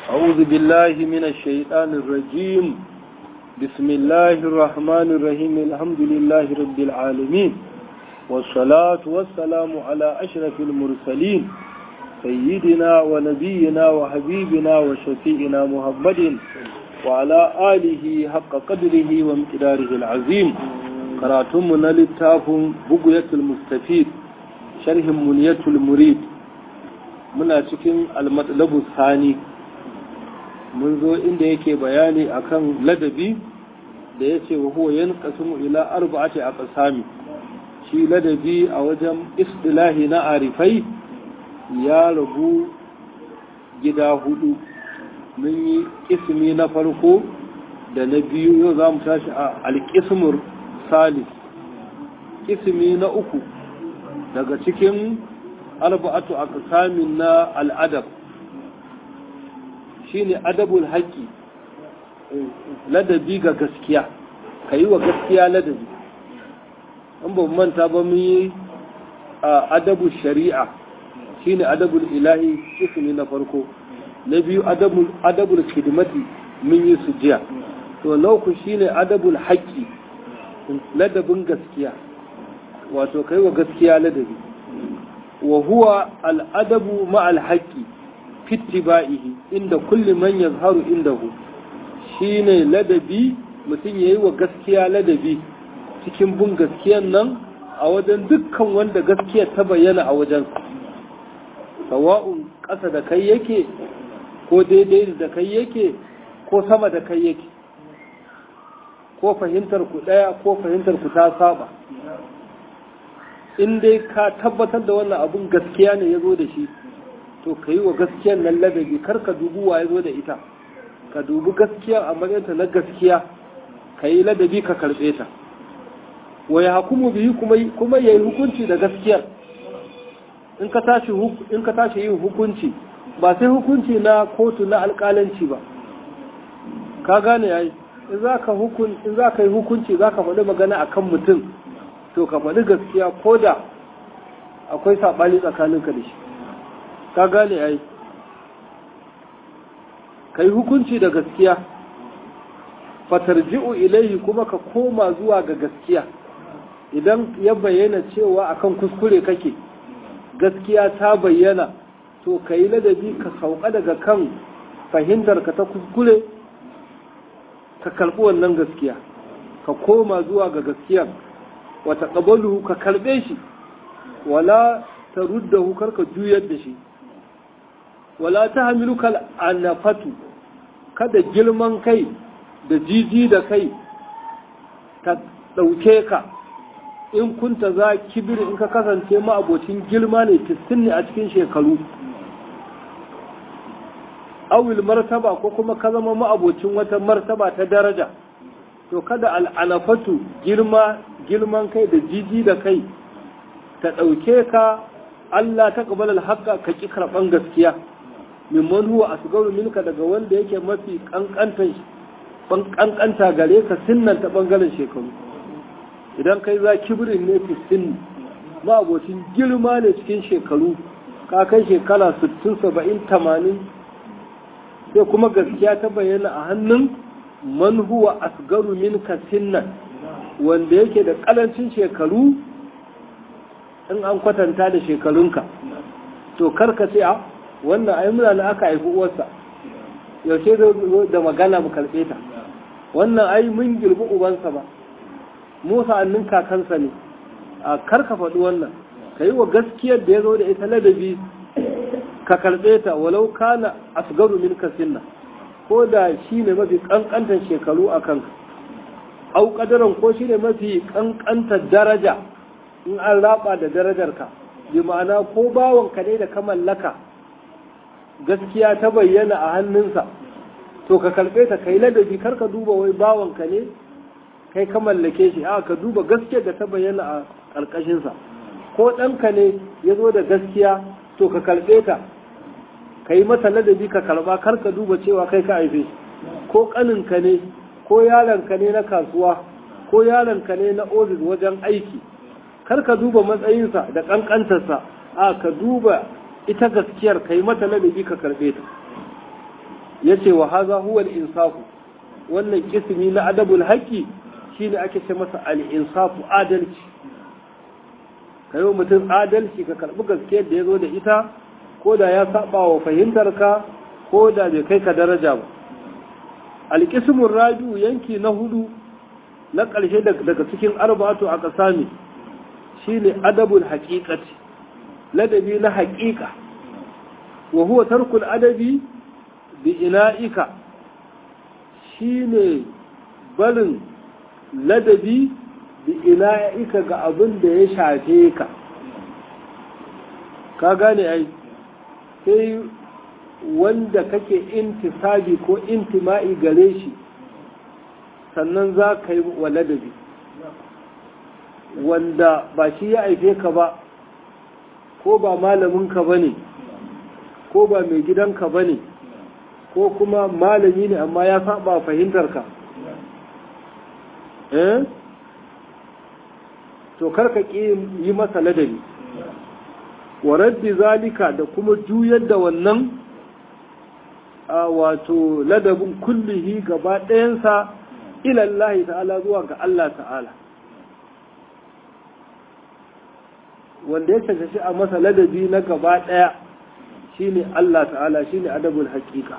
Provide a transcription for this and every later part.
أعوذ بالله من الشيطان الرجيم بسم الله الرحمن الرحيم الحمد لله رب العالمين والصلاة والسلام على أشرف المرسلين سيدنا ونبينا وحبيبنا وشفيئنا محمد وعلى آله حق قدره وامتداره العظيم قراتمنا للتاف بقية المستفيد شرح منية المريد muna cikin almatlabu sani mun zo inda yake bayani akan ladabi da ya ce wa huwa yan kasimu ila arba'ati a ƙasami shi ladabi a wajen istilahi na arifai ya rabu gida hudu mun yi ismi na farko da na biyu yau za mu tashi a alƙismur salis ismi na uku daga cikin arba'atu aqsamin na al'adab shine adabul haqqi ladabi ga gaskiya kai wa gaskiya ladabi an ba manta ba mun yi adabul shari'a shine adabul ilahi ismi na farko na biyu adabul adabul khidmati mun yi sujiya to na uku shine adabul haqqi ladabin gaskiya wato kai wa gaskiya ladabi وهو الأدب مع الحق في اتباعه عند كل من يظهر عنده shine ladabi mutum ya yi wa gaskiya ladabi cikin bin gaskiyan nan a wajen dukkan wanda gaskiya ta bayyana a wajen sawa'un ƙasa da kai yake ko daidai da kai yake ko sama da kai yake ko fahimtar ku ɗaya ko fahimtar ku ta saba in dai ka tabbatar da wannan abun gaskiya ne ya zo da shi to ka yi wa gaskiyan nan ladabi kar ka dubi wa ya zo da ita ka dubi gaskiya a matsayinta na gaskiya ka yi ladabi ka karɓe ta wa ya hukumu biyu kuma ya yi hukunci da gaskiyar in ka tashi yin hukunci ba sai hukunci na kotu na alƙalanci ba ka gane yayi in za ka yi hukunci za ka faɗi magana akan mutum to ka faɗi gaskiya ko da akwai saɓani tsakaninka da shi ka gane ai ka yi hukunci da gaskiya fatarji'u ilaihi kuma ka koma zuwa ga gaskiya idan ya bayyana cewa akan kuskure kake gaskiya ta bayyana to ka yi ladabi ka sauka daga kan fahimtarka ta kuskure ka karɓi wannan gaskiya ka koma zuwa ga gaskiya wata ƙabalu ka karɓe shi wala ta ruddahu karka juyar da shi wala ta hamilu kal anafatu kada girman kai da jiji da kai ta ɗauke ka in kunta za kibir in ka kasance ma'abocin girma ne fistin ne a cikin shekaru awil martaba ko kuma ka zama ma'abocin wata martaba ta daraja to kada al'anafatu girma girman kai da jiji da kai ta ɗauke ka Allah ta ƙabalar haƙa ka ƙi karɓan gaskiya mimman huwa a sugaru minka daga wanda yake mafi ƙanƙanta gare ka sinnan ta ɓangaren shekaru idan kai za kibirin ne fi sinni ma abocin girma ne cikin shekaru ka kai shekara 60 70 80 sai kuma gaskiya ta bayyana a hannun man huwa asgaru minka sinnan wanda yake da kalancin shekaru in an kwatanta da shekarunka to karka ce a wannan ai muna na aka haifi uwarsa yaushe da magana mu karɓe ta wannan ai mun girbi ubansa ba musa annin kakansa ne a karka faɗi wannan ka yi wa gaskiyar da ya zo da ita ladabi ka karɓe ta walau kana asgaru minka sinna ko da shi ne mafi ƙanƙantar shekaru a kanka au ƙadaran ko shi ne mafi ƙanƙantar daraja in an raba da darajarka bi ma'ana ko bawanka ne da ka mallaka gaskiya ta bayyana a hannunsa to ka karɓe ta kai ladabi kar ka duba wai bawanka ne kai ka mallake shi a ka duba gaskiyar da ta bayyana a ƙarƙashinsa ko ɗanka ne ya zo da gaskiya to ka karɓe ta ka yi masa ladabi ka karba kar ka duba cewa kai ka haife ko kaninka ne ko yaronka ne na kasuwa ko yaronka ne na ofis wajen aiki kar ka duba matsayinsa da kankantarsa a ka duba ita gaskiyar ka yi mata ladabi ka karbe ta yace wa haza huwa al-insafu wannan kismi na adabul haqqi shine ake ce masa al-insafu adalci kai wa mutum adalci ka karbi gaskiyar da yazo da ita ko da ya saba wa fahimtarka ko da bai kai ka daraja ba al-qismur rabi'u yanki na hudu na ƙarshe daga cikin arba'atu a ƙasami shine adabul haqiqati ladabi na haƙiƙa wa huwa tarkul adabi bi ina'ika shine barin ladabi bi ina'ika ga abin da ya shafe ka ka gane ai sai wanda kake intisabi ko intima'i gare shi sannan za ka yi wa ladabi wanda ba shi ya aife ka ba ko ba malaminka ba ne ko ba mai gidanka ba ne ko kuma malami ne amma ya saba fahimtarka eh to karka ƙi yi masa ladabi wa raddi zalika da kuma juyar da wannan a wato ladabin kullihi gaba ɗayansa ilallahi ta'ala zuwa ga Allah ta'ala wanda ya cancanci a masa ladabi na gaba ɗaya shine Allah ta'ala shine adabul haƙiƙa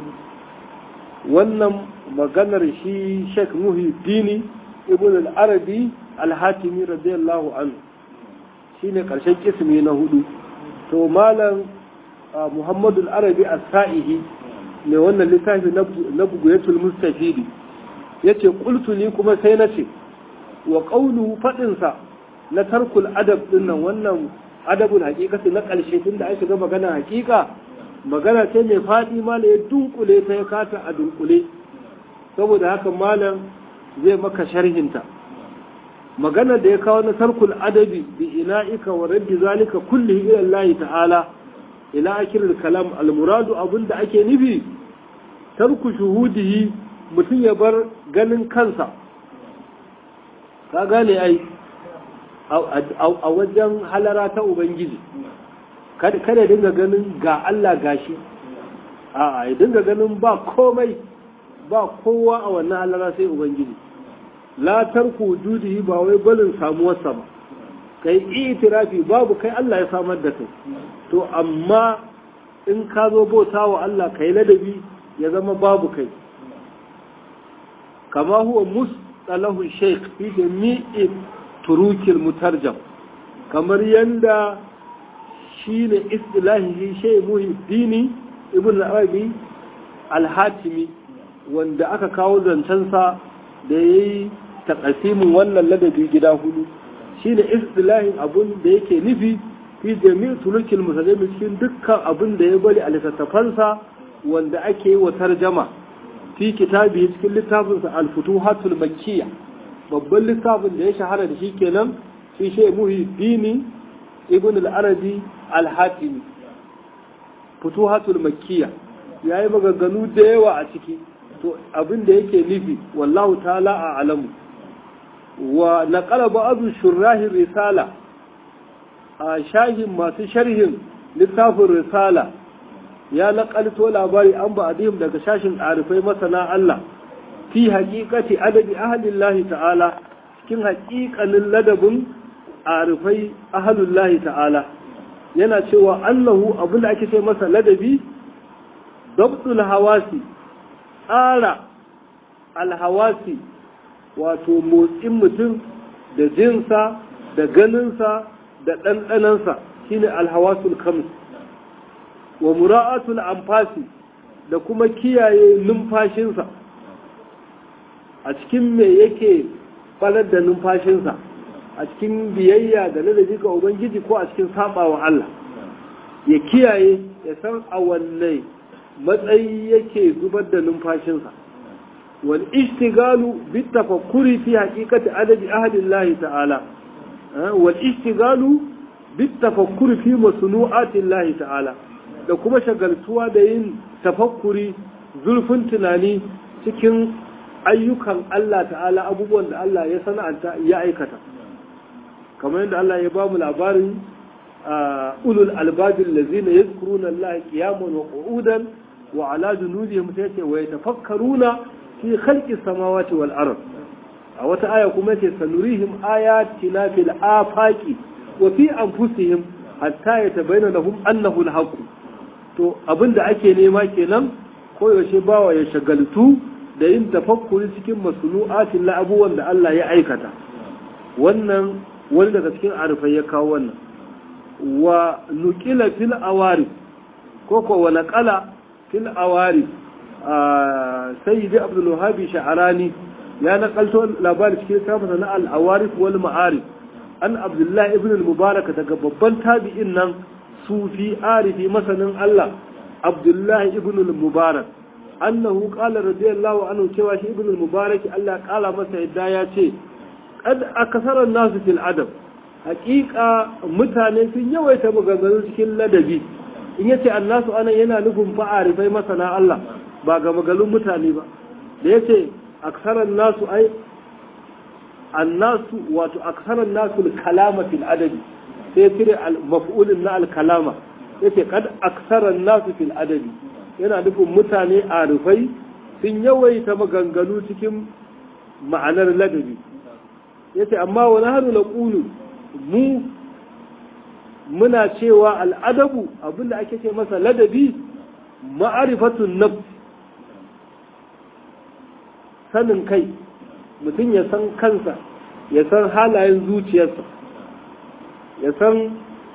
wannan maganar shi Sheikh Muhyiddini Ibn al-Arabi al-Hatimi radiyallahu anhu shine ƙarshen kismi na hudu to malam Muhammadu al-Arabi as-Sa'ihi ne wannan littafi na buguyatul mustafidi yace qultu ni kuma sai nace wa qawluhu fadin sa na tarkul adab din nan wannan adabul haqiqati na ƙarshe tunda an shiga magana haqiqa magana ce mai faɗi ma ya dunkule ta ya kata a dunkule saboda haka malam zai maka sharhinta magana da ya kawo na tarkul adabi bi ina'ika wa raddi zalika kullihi ila Allah ta'ala ila akiril kalam almuradu abinda ake nufi tarku shuhudihi mutum ya bar ganin kansa ka gane ai a wajen halara ta ubangiji kada dinga ganin ga Allah gashi a ya dinga ganin ba komai ba kowa a wannan halara sai ubangiji la tarku wujudihi ba wai balin samuwarsa ba kai itirafi babu kai Allah ya samar da kai to amma in ka zo bauta wa Allah kai ladabi ya zama babu kai kama huwa mustalahu shaykh fi jami'i turukil mutarjam kamar yanda shine istilahi shay muhiddini ibn arabi al-hatimi wanda aka kawo zancensa da yayi takasimin wannan ladabi gida hudu shine istilahin abun da yake nufi fi jami'in tulukil musulmi cikin dukkan abun da ya bari a littattafansa wanda ake yi wa tarjama fi kitabi cikin littafinsa al-futuhatul makkiyya babban littafin da ya shahara da shi kenan shi shi muhiddini ibn al-arabi al-hatimi futuhatul makkiyya yayi maganganu da yawa a ciki to abin da yake nufi wallahu ta'ala a alamu wa naqala ba'd shurrahi risala a shahin masu sharhin littafin risala ya naƙalto labari an ba adihim daga shashin ɗarifai masana Allah fi haƙiƙati adabi ahalillahi ta'ala cikin haƙiƙanin ladabin arifai ahalullahi ta'ala yana cewa annahu abin da ake ce masa ladabi dabtul hawasi tsara alhawasi wato motsin mutum da jinsa da ganinsa da ɗanɗanansa shine alhawasul khams wa mura'atul anfasi da kuma kiyaye numfashinsa a cikin me yake falar da numfashinsa a cikin biyayya da ladabi ga ubangiji ko a cikin sabawa Allah ya kiyaye ya san a wanne matsayi yake zubar da numfashinsa wal ishtigalu bit tafakkuri fi haqiqati adabi ahlillahi ta'ala wal ishtigalu bit tafakkuri fi masnu'atillahi ta'ala da kuma shagaltuwa da yin tafakkuri zurfin tunani cikin ayyukan Allah ta'ala abubuwan da Allah ya sana'anta ya aikata kamar yadda Allah ya ba mu labarin ulul albabin lazina yadhkuruna Allah qiyaman wa qu'udan wa ala junubihim sai ce wa yatafakkaruna fi khalqi samawati wal ard a wata aya kuma ce sanurihim ayatina fil afaqi wa fi anfusihim hatta yatabayyana lahum annahu al-haqq to abinda ake nema kenan koyaushe bawa ya shagaltu da yin tafakkuri cikin masnu'atin la abubuwan da Allah ya aikata wannan wani daga cikin arifai ya kawo wannan wa nukila fil awari ko ko wa naqala fil awari sayyidi abdul wahabi sha'arani ya nakalto labari cikin sabata na al awarif wal ma'arif an abdullahi ibn al mubarak daga babban tabi'in nan sufi arifi masanin Allah abdullahi ibn al mubarak annahu qala radiyallahu anhu cewa shi ibn al mubarak Allah kala masa yadda ya ce kad akasara nasu fil adab hakika mutane sun yawaita maganganu cikin ladabi in yace annasu anan yana nufin fa'arifai masana Allah ba ga magalun mutane ba da yace aksaran nasu ai annasu wato aksaran nasu kalama fil adabi sai cire maf'ulin na al-kalama yace kad aksaran nasu fil adabi yana nufin mutane arifai sun yawaita maganganu cikin ma'anar ladabi yace amma wani hannu na ƙulu mu muna cewa al'adabu abinda ake ce masa ladabi ma'arifatun naf sanin kai mutum ya san kansa ya san halayen zuciyarsa ya san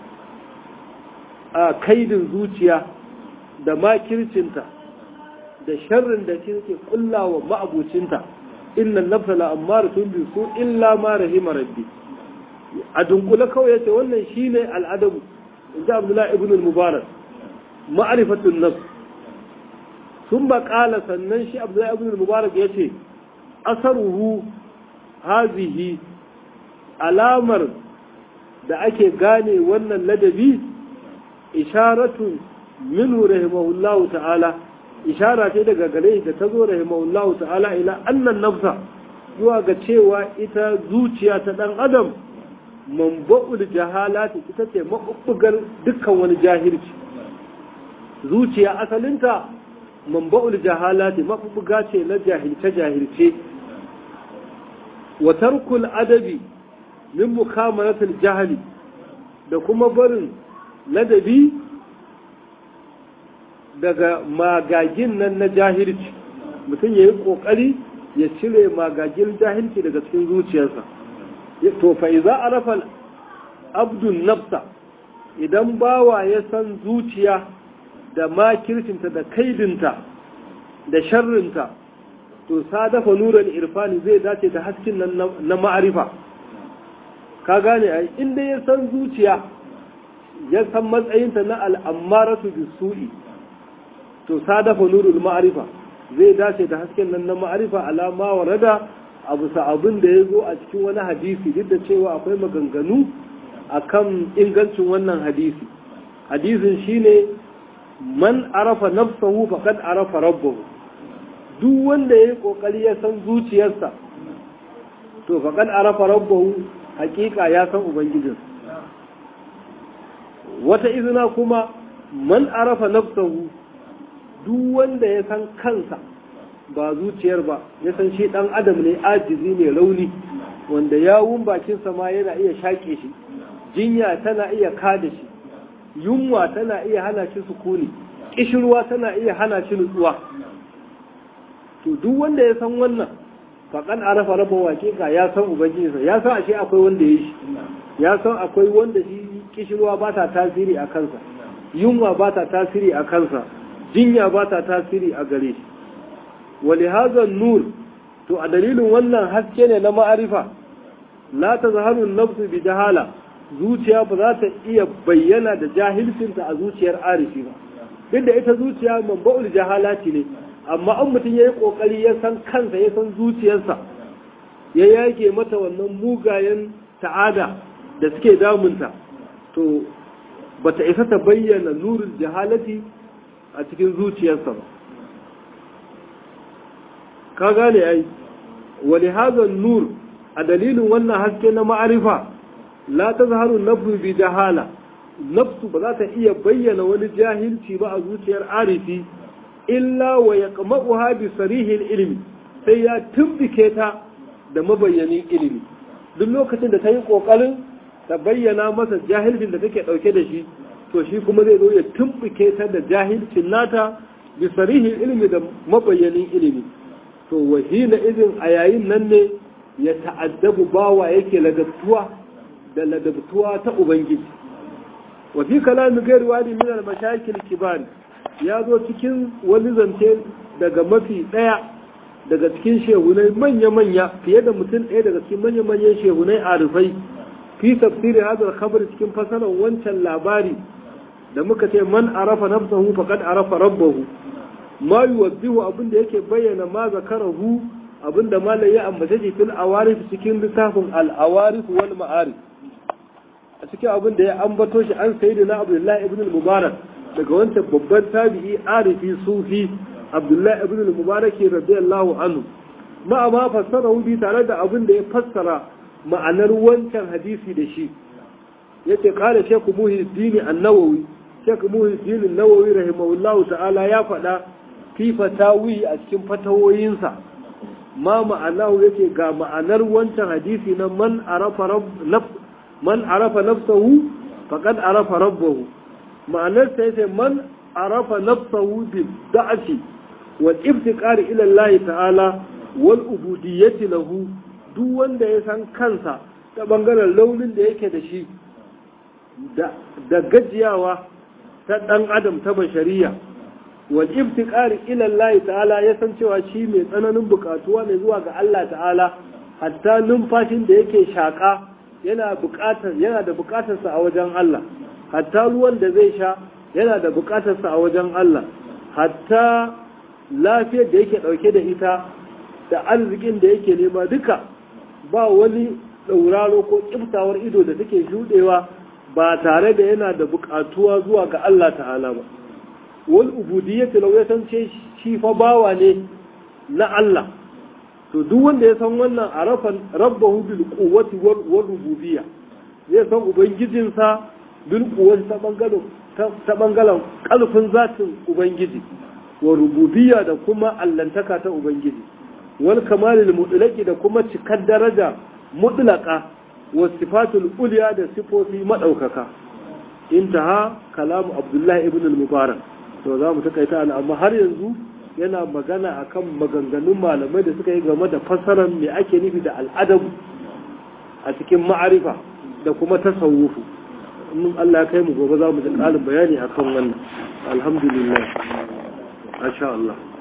a kaidin zuciya da makircinta da sharrin da ke kullawa ma'abucinta inna nafsa la ammaratun bi su illa ma rahima rabbi a dunkule kawai yace wannan shine al'adabu inda abdullahi ibn al-mubarak ma'rifatun nafs sun ba kala sannan shi abdullahi ibn al-mubarak yace asaruhu hazihi alamar da ake gane wannan ladabi isharatun minhu rahimahullahu ta'ala ishara ce daga gare da ta zo rahimahullahu ta'ala ila annan nafsa zuwa ga cewa ita zuciya ta dan adam manba'ul jahalati ita ce mabubbugar dukkan wani jahilci zuciya asalinta manba'ul jahalati mabubbuga ce na jahilce jahilce wa tarkul adabi min mukamalatul jahili da kuma barin ladabi daga magagin nan na jahilci mutum ya yi ƙoƙari ya cire magagin jahilci daga cikin zuciyarsa to fa iza arafa abdun nafsa idan bawa ya san zuciya da makircinta da kaidinta da sharrinta to sadafa nuran irfani zai dace da haskin nan na ma'arifa ka gane ai inda ya san zuciya ya san matsayinta na al'ammaratu bisu'i to sadafa nurul ma'arifa zai dace da hasken nan na ma'arifa alama wa rada abu abin da ya zo a cikin wani hadisi duk da cewa akwai maganganu akan ingancin wannan hadisi hadisin shine man arafa nafsahu faqad arafa rabbahu duk wanda yayi kokari ya san zuciyarsa to faqad arafa rabbahu hakika ya san ubangijinsa wata izina kuma man arafa nafsahu duk wanda ya san kansa ba zuciyar ba ya san shi dan adam ne ajizi ne rauni wanda yawun bakinsa ma yana iya shaƙe shi jinya tana iya kada shi yunwa tana iya hana shi sukuni kishirwa tana iya hana shi nutsuwa to duk wanda ya san wannan faƙan arafa raba wake ka ya san ubangijinsa ya san ashe akwai wanda ya shi ya san akwai wanda shi kishirwa ba ta tasiri a kansa yunwa ba ta tasiri a kansa jinya ba ta tasiri a gare shi wali hazan nur to a dalilin wannan haske ne na ma'arifa la ta zaharun nafsu bi jahala zuciya ba za ta iya bayyana da jahilcinta a zuciyar arifi ba duk da ita zuciya manba'ul jahalati ne amma an mutum ya yi ƙoƙari ya san kansa ya san zuciyarsa ya yage mata wannan mugayen ta'ada da suke damunta to ba ta isa ta bayyana nurin jahalati a cikin zuciyarsa ba ka gane ai wani hazan nur a dalilin wannan haske na ma'arifa la ta zaharu nafsu bi jahala nafsu ba za ta iya bayyana wani jahilci ba a zuciyar arifi illa wa yaqma'uha bi sarihil ilmi sai ya tumbike ta da mabayyanin ilimi duk lokacin da ta yi kokarin ta bayyana masa jahilcin da take dauke da shi to shi kuma zai zo ya tumbike ta da jahilcin nata bi sarihil ilmi da mabayyanin ilimi to wahina izin a yayin nan ne ya ta'addabu bawa yake ladabtuwa da ladabtuwa ta ubangiji wa fi kalamin gairi wani min al-mashakil kibar ya zo cikin wani zance daga mafi daya daga cikin shehunai manya-manya fiye da mutum ɗaya daga cikin manya-manyan shehunai arifai fi tafsiri hadal khabar cikin fasarar wancan labari da muka ce man arafa nafsahu faqad arafa rabbahu ma yuwaddihu abin da yake bayyana ma zakarahu abin da malai ya ambace shi fil awarif cikin littafin al awarif wal ma'arif a cikin abin da ya ambato shi an sayyidina abdullahi ibn al mubarak daga wancan babban tabi'i arifi sufi abdullahi ibn al mubarak radiyallahu anhu ma ma fassara bi tare da abin da ya fassara ma'anar wancan hadisi da shi yace kala shekhu muhiddin an-nawawi shekhu muhiddin an-nawawi rahimahullahu ta'ala ya faɗa fi fatawi a cikin fatawoyinsa ma ma'anahu yake ga ma'anar wancan hadisi na man arafa rabb man arafa nafsahu faqad arafa rabbahu ma'anar sa yace man arafa nafsahu bi da'ati wal iftiqar ila Allah ta'ala wal ubudiyyati lahu duk wanda ya san kansa ta bangaren launin da yake da shi da gajiyawa ta dan adam ta bashariya wal iftiqar ila Allah ta'ala ya san cewa shi mai tsananin bukatuwa ne zuwa ga Allah ta'ala hatta numfashin da yake shaka yana bukatar yana da bukatar sa a wajen Allah hatta ruwan da zai sha yana da bukatar sa a wajen Allah hatta lafiyar da yake dauke da ita da arzikin da yake nema duka ba wani dauraro ko kiftawar ido da take shudewa ba tare da yana da bukatuwa zuwa ga Allah ta'ala ba wal ubudiyyati law ya san ce shi fa bawa ne na Allah to duk wanda ya san wannan arafan rabbahu bil quwwati wal rububiyya zai san ubangijinsa bil quwwati ta bangaren ta bangaren kalfin zatin ubangiji wa rububiyya da kuma allantaka ta ubangiji wal kamalil mutlaqi da kuma cikar daraja mutlaqa wa sifatul ulya da sifofi madaukaka intaha kalamu abdullahi ibn al-mubarak to za mu takaita ana amma har yanzu yana magana akan maganganun malamai da suka yi game da fassarar me ake nufi da al'adabu a cikin ma'arifa da kuma tasawufu in Allah ya kai mu gobe za mu ji ƙarin bayani akan wannan alhamdulillah masha Allah